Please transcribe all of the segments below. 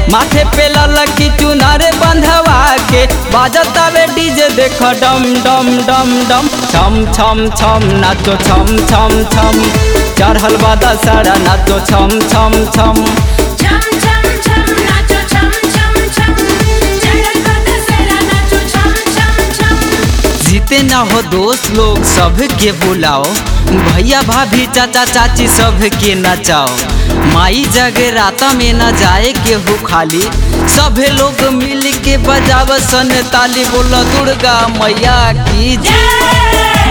माथे पे ललकी चुनारे बंधवा के बाजतावे डीजे देख डम डम डम डम छम छम छम नाचो छम छम छम चढ़ल बा दशहरा नाचो छम छम छम छम छम छम नाचो छम छम छम चढ़ल बा दशहरा नाचो छम छम छम जीते ना हो दोस्त लोग सबके बुलाओ भैया भाभी चाचा चाची सबके नचाओ माई जगराता में न जाए केहू खाली सभे लोग मिल के बजाव सन ताली बोलो दुर्गा मैया की जय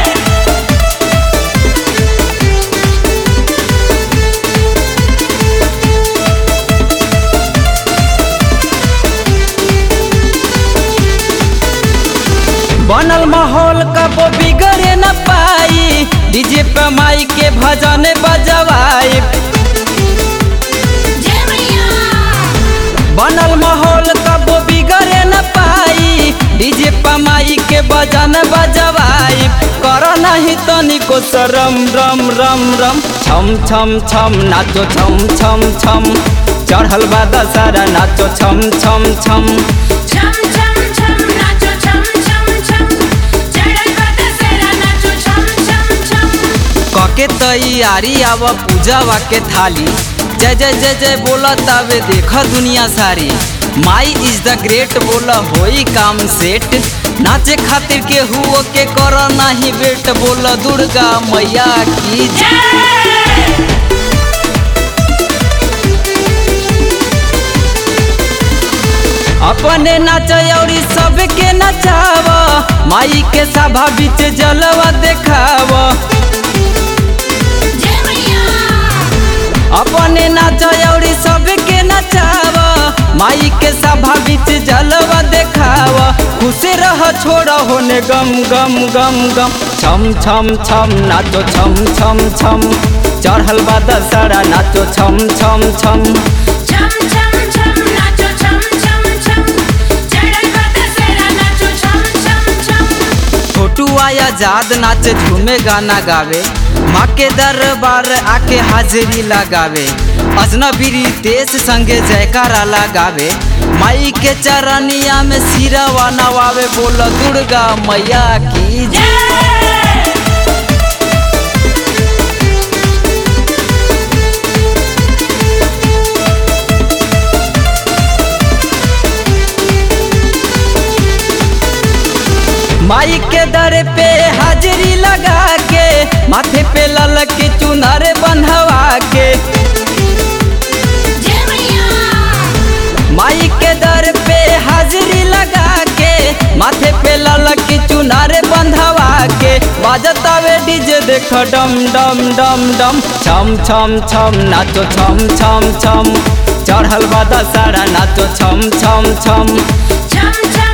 बनल माहौल कबो बिगड़े न पाई डीजे पे माई के भजन बजवाई जय मैया बनल माहौल कबो बिगड़े न पाई डीजे पे माई के भजन बजवाई कर नहीं तनिको शरम रम रम रम छम छम छम नाचो छम छम छम चढ़ल बा दशहरा नाचो छम छम छम छम छम छम नाचो छम छम छम चढ़ल बा दशहरा नाचो छम छम छम कके तैयारी आव पूजावा के थाली जय जय जय जय बोला तबे देख दुनिया सारी माई इज द ग्रेट बोला होई काम सेट नाचे खातिर के हुओ के कर नाही बेट बोला दुर्गा मैया की जय अपने नाच औरी सबके नचाव माई के सभा बीच जलवा देखाव जय मैया अपने नाच औरी सबके नचाव माई के सभा बीच जलवा देखाव खुश रह छोड़ होने गम गम गम गम छम छम छम नाचो छम छम छम चढ़ल बा दशहरा नाचो छम छम छम छम छम छम नाचो छम छम छम चढ़ल बा दशहरा नाचो छम छम छम छोटू आया जाद नाचे झूमे गाना गावे माँ के दरबार आके हाजिरी लगावे अजनबी देश संगे जयकारा लगावे माई के चरनिया में सिरवा नवावे बोल दुर्गा मैया की जय माई के दर पे हाजिरी लगा के माथे पे ललक चुनर बंधवा के जय मैया माई के दर पे हाजिरी लगा के माथे पे ललक चुनार बंधवा के बाजतावे डीजे देख डम डम डम डम छम छम छम नाचो छम छम छम चढ़ल बा दशहरा नाचो छम छम छम छम छम